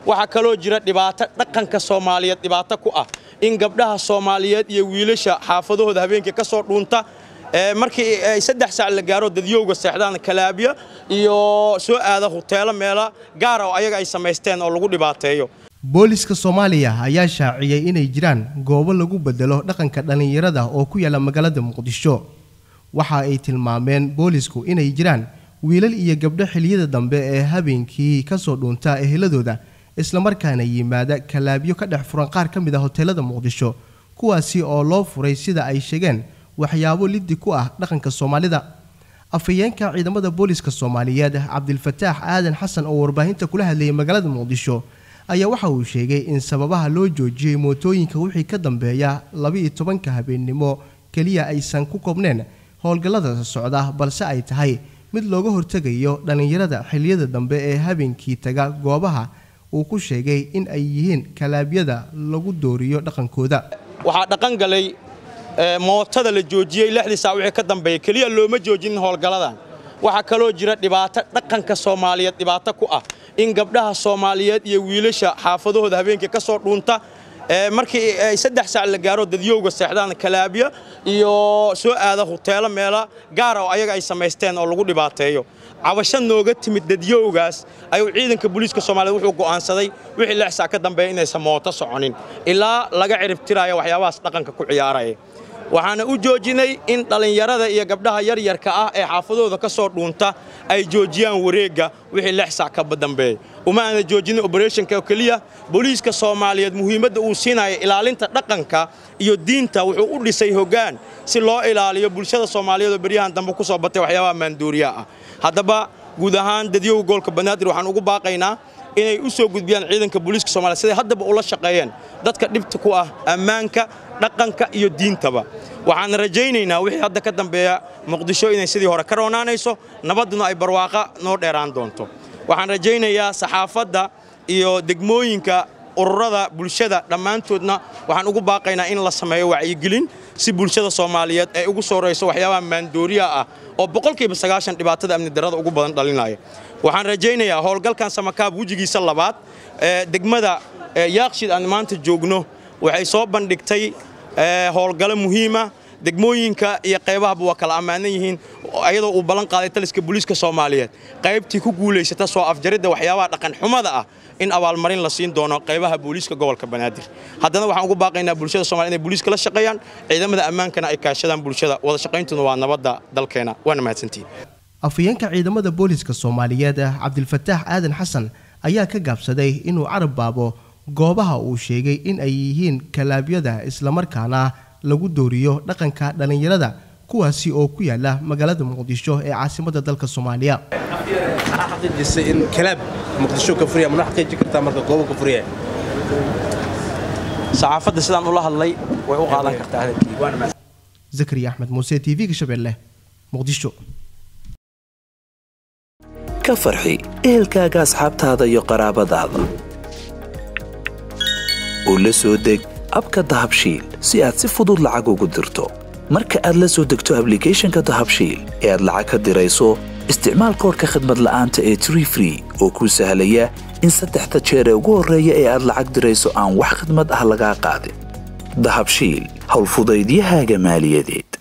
waxaa kaloo jira dhibaato dhaqanka soomaaliyeed dhibaato ku ah in gabdhaha soomaaliyeed iyo wiilasha xaafadahooda habeenkii ka soo dhuunta markii ay saddex saac la gaaro dadyowga seexdaan kalaabya iyo soo aada huteelo meela gaara oo ayaga ay samaysteen oo lagu dhibaateeyo booliska soomaaliya ayaa shaaciyey inay jiraan goobo lagu bedelo dhaqanka dhallinyarada oo ku yaala magaalada muqdisho waxa ay tilmaameen boolisku inay jiraan wiilal iyo gabdho xiliyada dambe ee habeenkii kasoo dhuunta eheladooda islamarkaana yimaada kalaabyo ka dhex furan qaar ka mid a hoteelada muqdisho kuwaasi oo loo furay sida ay sheegeen waxyaabo liddi ku ah dhaqanka soomaalida afhayeenka ciidamada booliska soomaaliyeed cabdilfataax aadan xasan oo warbaahinta kula hadlayay magaalada muqdisho ayaa waxa uu sheegay in sababaha loo joojiyey mootooyinka wixii ka dambeeya laba-iyo tobanka habeennimo keliya aysan ku koobneen howlgallada socda balse ay tahay mid looga hortegayo dhallinyarada xilliyada dambe ee habeenkii taga goobaha uu ku sheegay in ay yihiin kalaabyada lagu dooriyo dhaqankooda waxaa dhaqan galay mootada la joojiyey lixdii saac wixii ka dambeeya keliya looma joojinin howlgalladan waxaa kaloo jira dhibaato dhaqanka soomaaliyeed dhibaato ku ah in gabdhaha soomaaliyeed iyo wiilasha xaafadahooda habeenkii ka soo dhuunta markii ay saddex saac la gaaro dadyowga seexdaan kalaabya iyo soo aada huteelo meela gaara oo ayaga ay samaysteen oo lagu dhibaateeyo cabasho nooga timid dadyowgaas ayuu ciidanka booliiska soomaaliyed wuxuu go'aansaday wixii lix saac ka dambeeya inaysan mooto soconin ilaa laga ciribtiraya waxyaabahaas dhaqanka ku ciyaaraya waxaana u joojinay in dhallinyarada iyo gabdhaha yaryarka ah ee xaafadooda ka soo dhuunta ay joojiyaan wareegga wixii lix sac ka dambeeya uma aana joojinin oberetionka oo keliya booliiska soomaaliyeed muhiimadda uu siinaya ilaalinta dhaqanka iyo diinta wuxuu u dhisay hoggaan si loo ilaaliyo bulshada soomaaliyeed oo beryahan dambe ku soo batay waxyaabaha maanduuriyaha ah haddaba guud ahaan dadyoga gobolka banaadir waxaan ugu baaqaynaa inay u soo gudbiyaan ciidanka booliiska soomaliya siday haddaba ula shaqeeyeen dadka dhibta ku ah ammaanka dhaqanka iyo diintaba waxaan rajaynaynaa wixii hadda ka dambeeya muqdisho inay sidii hore ka roonaanayso nabadduna ay barwaaqa noo dheeraan doonto waxaan rajaynayaa saxaafadda iyo degmooyinka ururada bulshada dhammaantoodna waxaan ugu baaqaynaa in la sameeyo wacyigelin si bulshada soomaaliyeed ay ugu soorayso waxyaabaha maandooriyaha ah oo boqolkiiba sagaashan dhibaatada amni darrada ugu badan dhalinaya waxaan rajaynayaa howlgalkan samakaab wejigiisa labaad ee degmada yaaqshid aan maanta joogno waxay soo bandhigtay howlgalo muhiima degmooyinka iyo qaybahaba waa kala ammaanan yihiin ayadoo uu ballan qaaday taliska booliiska soomaaliyeed qaybtii ku guulaysata soo afjaridda waxyaabaha dhaqanxumada ah in abaalmarin la siin doono qaybaha booliiska gobolka banaadir haddana waxaan ugu baaqaynaa bulshada somaliyed inay booliiska la shaqeeyaan ciidamada ammaankana ay kaashadaan bulshada wada shaqayntuna waa nabadda dalkeena waana mahadsantihin afhayeenka ciidamada booliiska soomaaliyeed cabdilfataax aadan xasan ayaa ka gaabsaday inuu carab baabo goobaha uu sheegay in ay yihiin kalaabyada islamarkaana lagu dooriyo dhaqanka dhallinyarada kuwaasi oo ku yaala magaalada muqdisho ee caasimadda dalka soomaaliya in kalaab muqdisho ka furiya mana xaqiiji kartaa marka goobo ka furiya saxaafadda sidaan ula hadlay way u qaadan kartaa hadalkii zakariya axmed muuse t v-ga shabeelle muqdisho ka farxi ehelkaaga asxaabtaada iyo qaraabadaada oo la soo deg abka dahabshiil si aad si fudud lacag ugu dirto marka aad la soo degto ablicathonka dahabshiil ee aad lacag ka dirayso isticmaal koorka khadmad la'aanta ee tree free oo kuu sahlaya in saddexda jeer ee ugu horreeya ee aad lacag dirayso aan wax khadmad ah lagaa qaadin dahabshiil howlfudaydiyahaaga maaliyadeed